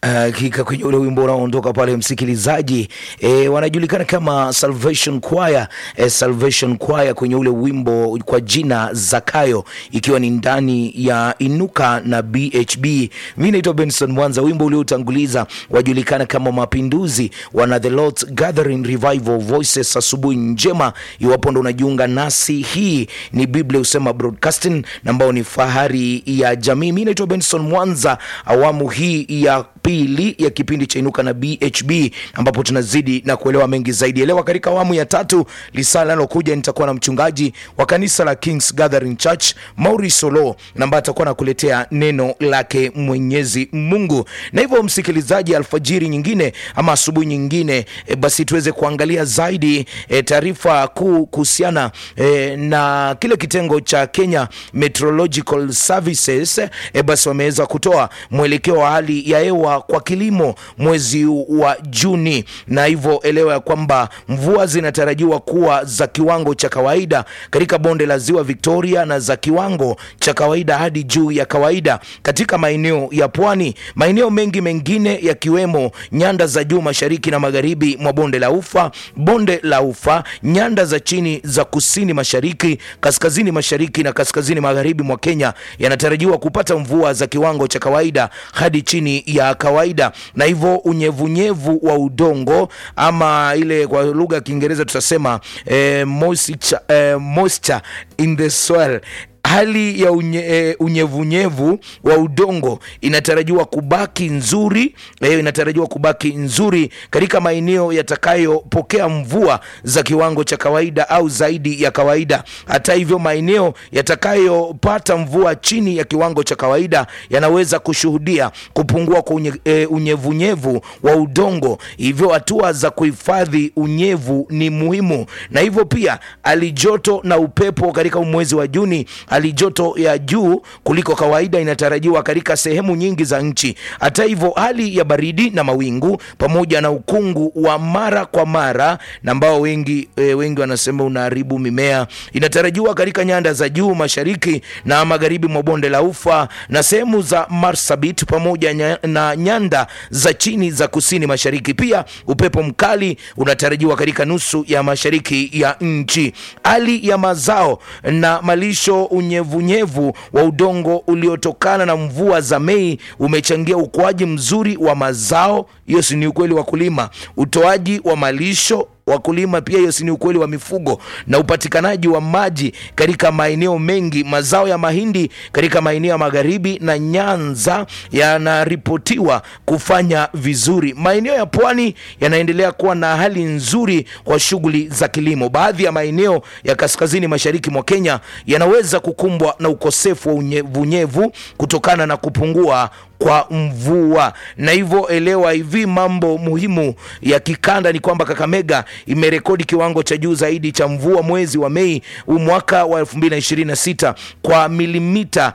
Hakika kwenye ule wimbo unaoondoka pale msikilizaji, e, wanajulikana kama Salvation Choir, e, Salvation Choir kwenye ule wimbo kwa jina Zakayo, ikiwa ni ndani ya Inuka na BHB. Mimi naitwa Benson Mwanza. Wimbo uliotanguliza wajulikana kama Mapinduzi, wana The Lord's Gathering Revival Voices. Asubuhi njema, iwapo ndo unajiunga nasi, hii ni Biblia Husema Broadcasting ambao ni fahari ya jamii. Mimi naitwa Benson Mwanza, awamu hii ya pili ya kipindi cha Inuka na BHB ambapo tunazidi na kuelewa mengi zaidi. Elewa, katika awamu ya tatu lisaa linalokuja nitakuwa na mchungaji wa kanisa la Kings Gathering Church Maurice Solo ambaye atakuwa nakuletea neno lake Mwenyezi Mungu. Na hivyo msikilizaji, alfajiri nyingine ama asubuhi nyingine e, basi tuweze kuangalia zaidi e, taarifa kuu kuhusiana e, na kile kitengo cha Kenya Meteorological Services e, basi wameweza kutoa mwelekeo wa hali ya hewa kwa kilimo mwezi wa Juni, na hivyo elewa ya kwamba mvua zinatarajiwa kuwa za kiwango cha kawaida katika bonde la ziwa Victoria na za kiwango cha kawaida hadi juu ya kawaida katika maeneo ya pwani. Maeneo mengi mengine yakiwemo nyanda za juu mashariki na magharibi mwa bonde la Ufa, bonde la Ufa, nyanda za chini za kusini mashariki, kaskazini mashariki na kaskazini magharibi mwa Kenya yanatarajiwa kupata mvua za kiwango cha kawaida hadi chini ya kawaida, na hivyo unyevunyevu wa udongo ama ile kwa lugha ya Kiingereza tutasema eh, moisture, eh, moisture in the soil hali ya unye, e, unyevunyevu wa udongo inatarajiwa kubaki nzuri e, inatarajiwa kubaki nzuri katika maeneo yatakayopokea mvua za kiwango cha kawaida au zaidi ya kawaida. Hata hivyo, maeneo yatakayopata mvua chini ya kiwango cha kawaida yanaweza kushuhudia kupungua kwa unye, e, unyevunyevu wa udongo. Hivyo hatua za kuhifadhi unyevu ni muhimu, na hivyo pia hali joto na upepo katika mwezi wa Juni hali joto ya juu kuliko kawaida inatarajiwa katika sehemu nyingi za nchi. Hata hivyo, hali ya baridi na mawingu pamoja na ukungu wa mara kwa mara na ambao wengi, e, wengi wanasema unaharibu mimea inatarajiwa katika nyanda za juu mashariki na magharibi mwa bonde la Ufa na sehemu za Marsabit pamoja nya, na nyanda za chini za kusini mashariki. Pia upepo mkali unatarajiwa katika nusu ya mashariki ya nchi. Hali ya mazao na malisho unyevunyevu wa udongo uliotokana na mvua za Mei umechangia ukuaji mzuri wa mazao. Hiyo si ni ukweli wa kulima, utoaji wa malisho wakulima pia, hiyo si ni ukweli wa mifugo na upatikanaji wa maji katika maeneo mengi. Mazao ya mahindi katika maeneo ya magharibi na Nyanza yanaripotiwa kufanya vizuri. Maeneo ya pwani yanaendelea kuwa na hali nzuri kwa shughuli za kilimo. Baadhi ya maeneo ya kaskazini mashariki mwa Kenya yanaweza kukumbwa na ukosefu wa unyevunyevu kutokana na kupungua kwa mvua na hivyo elewa hivi mambo muhimu ya kikanda ni kwamba Kakamega imerekodi kiwango cha juu zaidi cha mvua mwezi wa Mei mwaka wa 2026 kwa milimita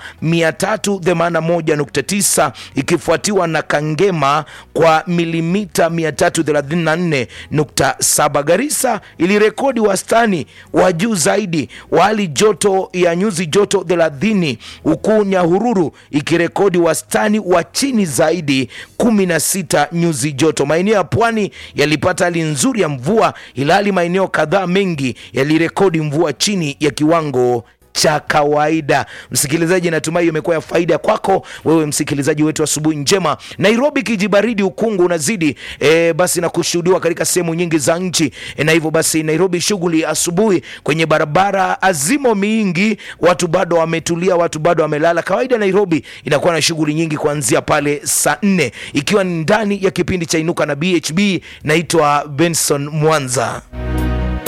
381.9 ikifuatiwa na Kangema kwa milimita 334.7. Garissa ilirekodi wastani wa juu zaidi wa hali joto ya nyuzi joto 30 huku Nyahururu ikirekodi wastani wa chini zaidi 16 nyuzi joto. Maeneo ya pwani yalipata hali nzuri ya mvua, ilhali maeneo kadhaa mengi yalirekodi mvua chini ya kiwango cha kawaida. Msikilizaji, natumai imekuwa ya faida kwako wewe msikilizaji wetu. Asubuhi njema. Nairobi kijibaridi, ukungu unazidi e, basi na kushuhudiwa katika sehemu nyingi za nchi e, na hivyo basi Nairobi shughuli asubuhi kwenye barabara azimo mingi, watu bado wametulia, watu bado wamelala. Kawaida Nairobi inakuwa na shughuli nyingi kuanzia pale saa nne, ikiwa ni ndani ya kipindi cha Inuka na BHB. Naitwa Benson Mwanza.